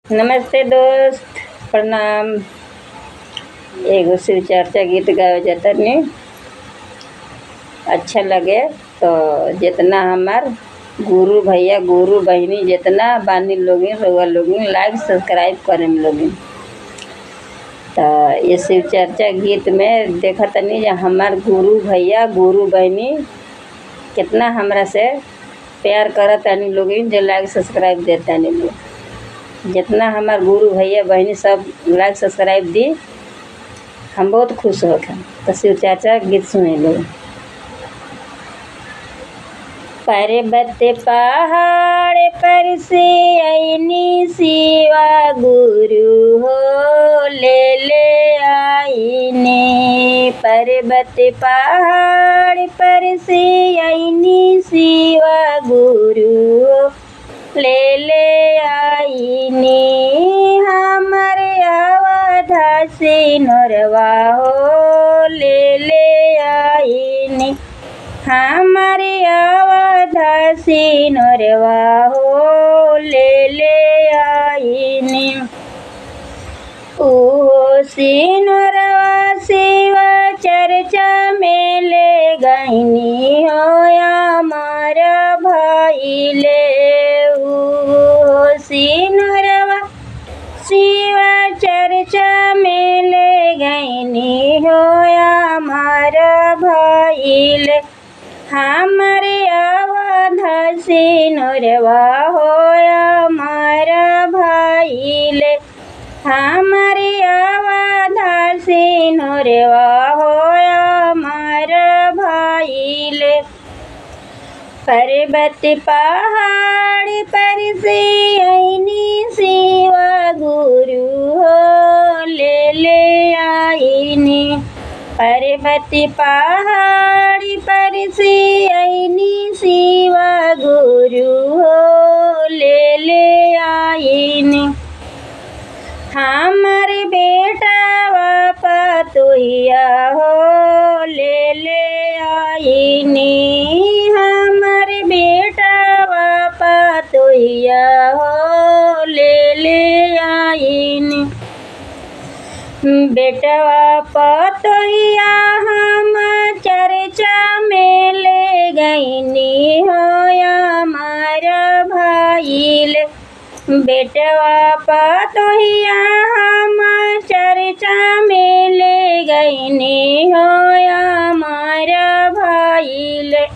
नमस्ते दोस्त प्रणाम एगो शिव चर्चा गीत गावे जातनी अच्छा लगे तो जितना हमार गुरु भैया गुरु बहिनी जितना बानी लोगिन रउआ लोगिन लाइक सब्सक्राइब करेम लोगिन तो ये शिव चर्चा गीत में देखा तनी जे हमार गुरु भैया गुरु बहिनी कितना हमरा से प्यार करत तानी लोगिन जो लाइक सब्सक्राइब देतानी लोग जितना हमार गुरु भैया बहनी सब लाइक सब्सक्राइब दी हम बहुत खुश हो गए तो शिव चाचा गीत सुने लोग पर्वत पहाड़ पर से आईनी शिवा गुरु हो ले ले आईने पर्वत पहाड़ पर से आईनी शिवा गुरु हो ले ले आईनी हमर अवधा से नरवा हो ले ले आईनी हमर अवधा से नरवा हो ले ले आईनी ओ सिनरवा सेवा चर्चा में ले गईनी हो हमार भाई ले ओ सिनरवा शिवा चर्चा में ले गईनी हो हमार भाई ले हमारे अवध सिनरवा हो हमार भाई ले हमारे अवध सिनरवा हो हमार भाई ले पर्वत पहाड़ पर से आईनी शिवा गुरु हो ले ले आईनी पर्वत पहाड़ पर से आईनी शिवा गुरु हो ले ले आईनी हमर बेटा बापा तुहिया हो ले ले आईनी हमर बेटा बापा तुहिया हो ले ले आईनी बेटवा पतोहिया हम चर्चा में ले गईनी हो हमार भाई ले बेटवा पतोहिया हम चर्चा में ले गईनी हो हमार भाई ले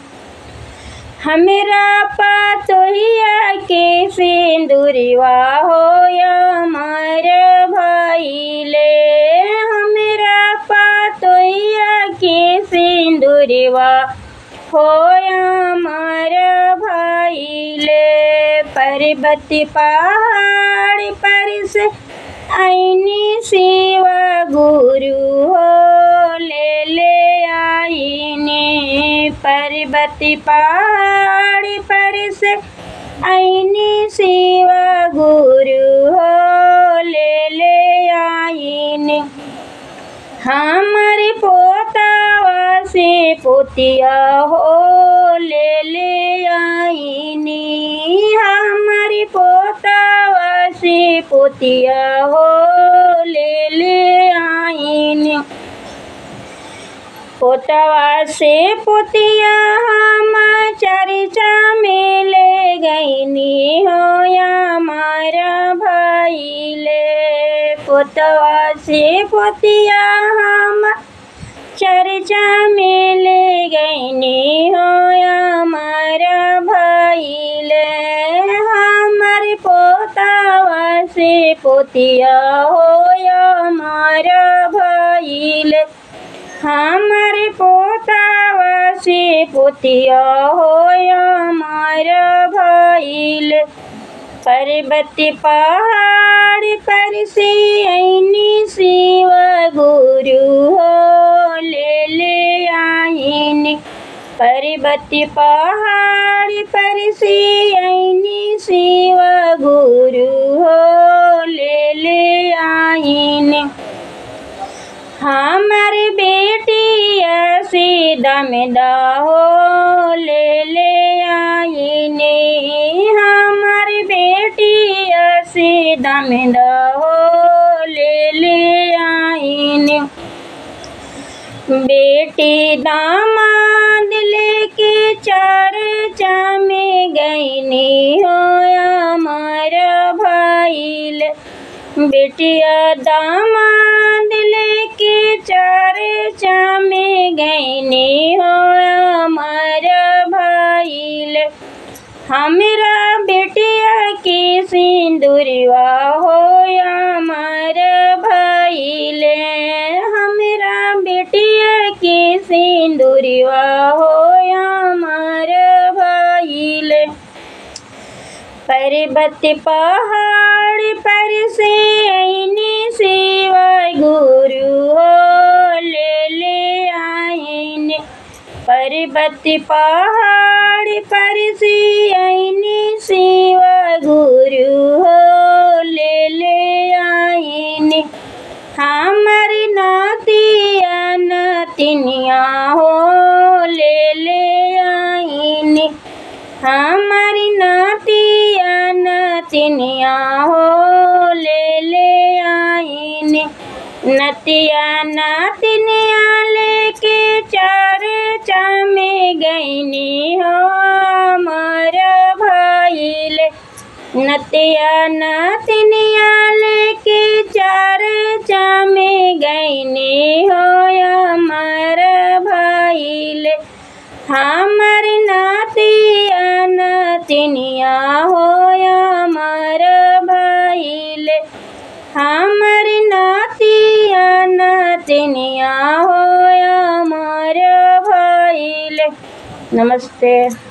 हमरा पतोहिया के सिंदूरवा हो हमार भाई ले हमरा पतोहिया के सिंदूरवा हो हमार भाई ले पर्वत पहाड़ पर से आईनी शिवा गुरु हो ले ले आईनी पर्वत पहाड़ पर से आईनी शिवा गुरु हो ले ले आईनी हमारे पोतावा से पोतिया हो ले ले आईनी हमारे पोतावा से पोतिया हो ले ले आईनी पोतवा से पोतिया हम चर्चा में ले गईनी हो हमारा भाई ले पोतवा से पोतिया हम चर्चा में ले गईनी हो हमारा भाई ले हमारे पोतावा से पोतिया हो हमारा भाई ले हमारे पोतावा से पोतिया हो हमारा भाईल पर्वत पहाड़ पर से आईनी शिवा गुरु हो ले ले आईनी पर्वत पहाड़ पर से आईनी शिवा गुरु हो ले ले आईनी हमार बेटिया से दमदा हो ले ले आईने हमार बेटिया से दामिद हो ले ले आईनी बेटी दामाद लेके चार में गईनी हो अमर भाईल बेटिया दामाद लेके चार में गईनी हो अमर भाईल हमरा बेटिया के सिंदूरवा हो अमर भाईले हमरा बेटिया के सिंदूरवा हो अमर भाईले पर्वत पहाड़ पर से आईनी सेवा गुरु हो ले ले आईने पर्वत पहाड़ पर से आईनी सेवा गुरु हो ले ले आईने हमर नातिया नतिनिया हो ले ले आईने हमारी नातिया नतिनिया हो ले ले आईने नतिया नातिनिया लेके चार में गईनी हो अमर भाईले नतिया नातिनिया लेके चार में गईनी हो अमर भाईले हमर नातिया नतिनिया हो अमर भाईले हमर नातिया नतिनिया हो अमर भाईले नमस्ते